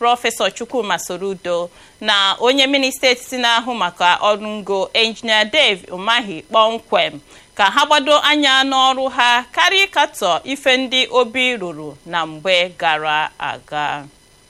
prọfesọ chukwuma sorudo na onye minista etiti na-ahụ maka ọrụ ngo injinia dave umahi kpọmkwem ka ha gbado anya n'ọrụ ha karịa ịkatọ ife ndị obi rụrụ na mgbe gara aga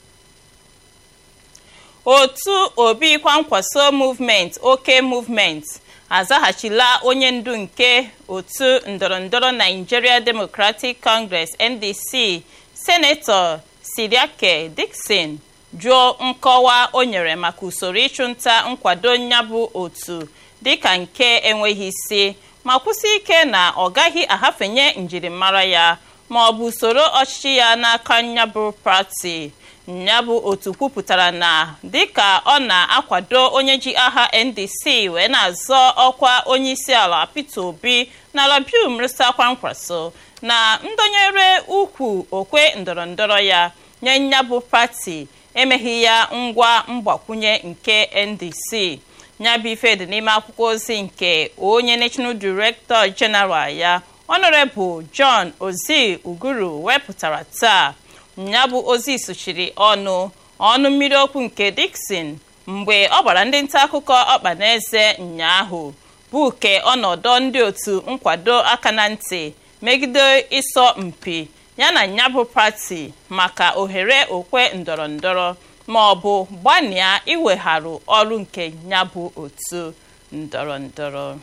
otu obi kwankwaso movement oke movement azaghachila onye ndu nke otu ndọrọndọrọ nigeria democratic congress ndc senetọ siriake dixon jụọ nkọwa o nyere maka usoro ịchụnta nkwado nyabụ otu dịka nke enweghị isi ma kwụsị ike na ọ gaghị ahafenye njirimara ya ma ọ bụ usoro ọchịchị ya n'aka nyabụ pati nyabụ otu kwupụtara na dịka ọ na-akwado onye ji aha ndc wee na-azọ ọkwa onyeisiala peter obi na alabiu mrịsa kwankwaso na ndonyere ukwu okwe ndọrọndọrọ ya nye nyabụ pati emeghị ya ngwa mgbakwunye nke ndc nyabụ ife dị n'ime akwụkwọ ozi nke onye national director general ya honorable john ozi uguru wepụtara taa nyabụ ozi sochiri ọnụ ọnụ mmiri okwu nke dixon mgbe ọ gbara ndị nta akụkọ ọkpa n'eze nyaahụ bụ ke ọnọdụ ndị otu nkwado aka na ntị megide ịsọ mpi yana nyabụ pati maka ohere okwe ndọrọ ndọrọ ma ọ bụ gbanịa iwegharụ ọrụ nke nyabụ otu ndọrọ ndọrọ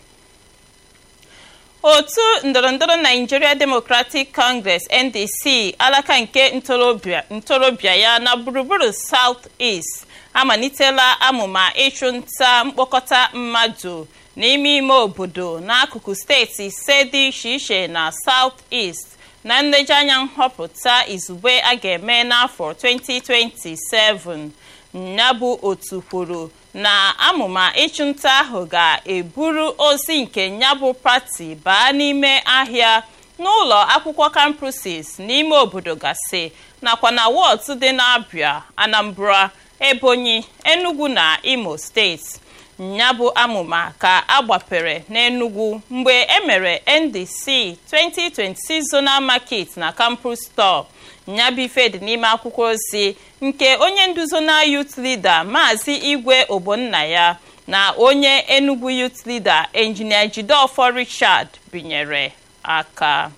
otu ndọrọndọrọ nigeria democratic congress ndc alaka nke ntorobịa ya na gburugburu south east amalitela amụma ịchụnta mkpokọta mmadụ n'ime ime obodo n'akụkụ steeti ise dị iche iche na south east na nlejianya nhọpụta izugbe a ga-eme n'afọ 2027 ya bụ otu kwuru na amụma ịchụnta ahụ ga-eburu ozi nke nyabụ pati baa n'ime ahịa n'ụlọ akwụkwọ campuses n'ime obodo gasị nakwa na wọds dị n'abịa anambra ebonyi enugu na imo steeti nyabụ amụma ka agbapere n'enugu mgbe emere ndc 2026 zonal market na campus store nyabụ ife dị n'ime akwụkwọ ozi nke onye nduzo na youth leader maazị igwe ogbonnaya na onye enugu youth leader engineer jideofor richard binyere aka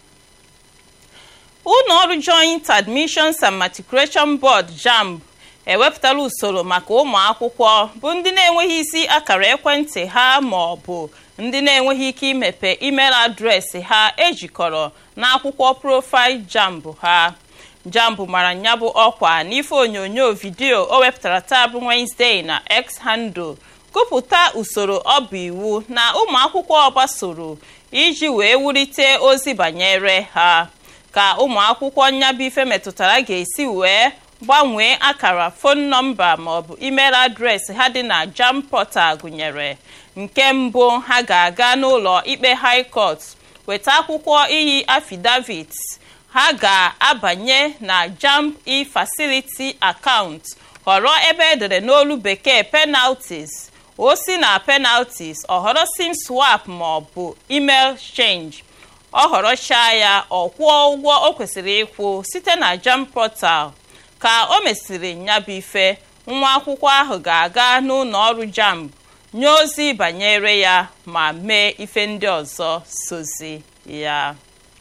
ụlọọrụ joint admissions and matriculation board jamb ewepụtala usoro maka ụmụ akwụkwọ bụ ndị na-enweghị isi akara ekwentị ha ma ọ bụ ndị na-enweghị ike imepe email adreesị ha ejikọrọ n'akwụkwọ profaịl jamb ha jambụ mara nyabụ ọkwa n'ife onyonyo vidiyo o wepụtara taa bụ Wednesday na X handle gụpụta usoro ọ bụ iwu na ụmụ akwụkwọ gbasoro iji wee wulite ozi banyere ha ka ụmụ akwụkwọ nyabụ ife metụtara ga-esi wee gbanwee akara fon nọmba maọbụ email adreesị ha dị na jam portal gụnyere nke mbụ ha ga-aga n'ụlọ ikpe high court weta akwụkwọ iyi affidavit ha ga-abanye na jamb e-facility account họrọ ebe edere n'olu bekee penalties o si na penalties ọ họrọ sim swap ma ọ bụ email change ọ họrọchaa ya ọ kwụọ ụgwọ o kwesịrị ịkwụ site na jamb portal ka o mesịrị nyabụ ife nwa akwụkwọ ahụ ga-aga n'ụlọ ọrụ jamb nye ozi banyere ya ma mee ife ndị ọzọ sozi ya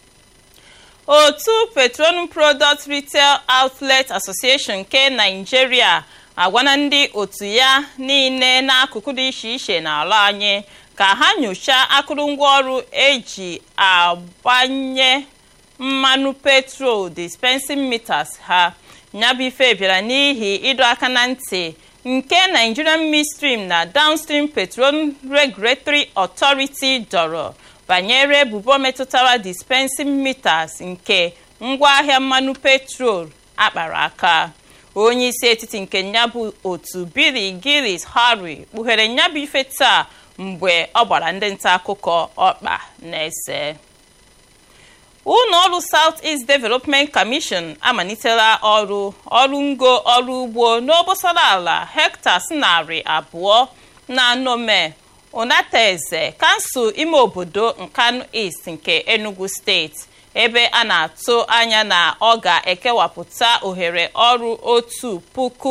otu petroleum product retail outlet association nke nigeria agwana ndị otu ya niile n'akụkụ dị iche iche n'ala anyị ka ha nyochaa akụrụngwa ọrụ eji agbanye mmanụ petrol dispensing meters ha nyabụ ife bịara n'ihi ịdọ aka na ntị nke nigerian midstream na downstream petroleum regulatory authority dọrọ banyere ebubo metụtara dispensing meters nke ngwaahịa mmanụ petrol akpara aka onye isi etiti nke nyabụ otu billy gillis harry kpughere nyabụ ife taa mgbe ọ gbara ndị nta akụkọ ọkpa na-ese ụlọ ọrụ south east development commission amalitela ọrụ ọrụ ngo ọrụ ugbo n'obosara ala hectares narị abụọ na nome onateze kansụl ime obodo nkanu east nke enugu steeti ebe a na-atụ anya na ọ ga-ekewapụta ohere ọrụ otu puku